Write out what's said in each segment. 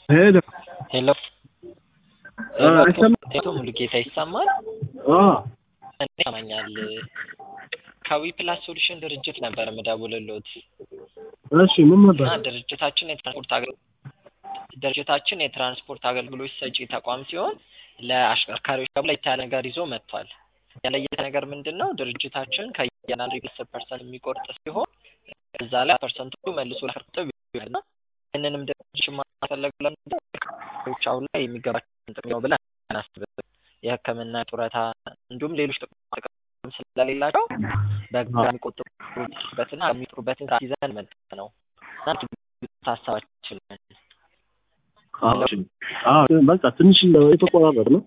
ሄሎ ሄሎ አ፣ አይሰማም? ሄሎ ሙሉጌታ ይሰማል? አ እኔ ይሰማኛል። ከዊ ፕላስ ሶሉሽን ድርጅት ነበር የምደውልልዎት እሺ ምን ነበር? እና ድርጅታችን የትራንስፖርት አገ- ድርጅታችን የትራንስፖርት አገልግሎት ሰጪ ተቋም ሲሆን ለአሽከርካሪዎች ደግሞ ለየት ያለ ነገር ይዞ መጥቷል። ያለየት ነገር ምንድን ነው? ድርጅታችን ከእያንዳንዱ የቤተሰብ ፐርሰንት የሚቆርጥ ሲሆን እዛ ላይ ፐርሰንቱ መልሶ ለአሽከርካሪው ይሆናል እና ይህንንም ድርጅት ማፈለግ ለምንድን ነው? አሽከርካሪዎች አሁን ላይ የሚገባቸውን ጥቅም ነው ብለን አናስብም። የሕክምና ጡረታ፣ እንዲሁም ሌሎች ጥቅማ ጥቅም ስለሌላቸው በጋራ የሚቆጥሩበትና የሚጥሩበትን ስርዓት ይዘን መጣ ነው እና ሀሳባችን አዎ እሺ። አዎ በቃ ትንሽ የተቆራረጥ ነው።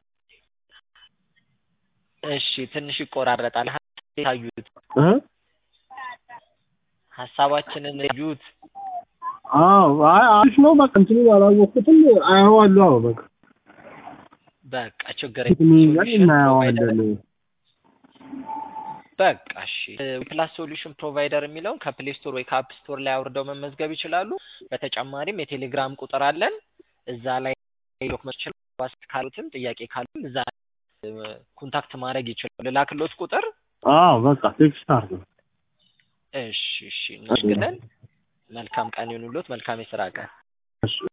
እሺ ትንሽ ይቆራረጣል። ታዩት እ ሀሳባችንን እዩት። አዎ አይ አሪፍ ነው። በቃ እንትኑ አላወቅኩትም። አየዋለሁ። አዎ በቃ በቃ ችግር እንትኑ እናየዋለን። በቃ እሺ። ፕላስ ሶሉሽን ፕሮቫይደር የሚለውን ከፕሌይ ስቶር ወይ ከአፕ ስቶር ላይ አውርደው መመዝገብ ይችላሉ። በተጨማሪም የቴሌግራም ቁጥር አለን። እዛ ላይ ዶክመንት ይችላል ካሉትም ጥያቄ ካሉም እዛ ኮንታክት ማድረግ ይችላሉ። ልላክሎት ቁጥር አዎ በቃ ቴክስት አድርገው። እሺ እሺ እናደርግለን። መልካም ቀን ይሁንልዎት። መልካም የስራ ቀን። እሺ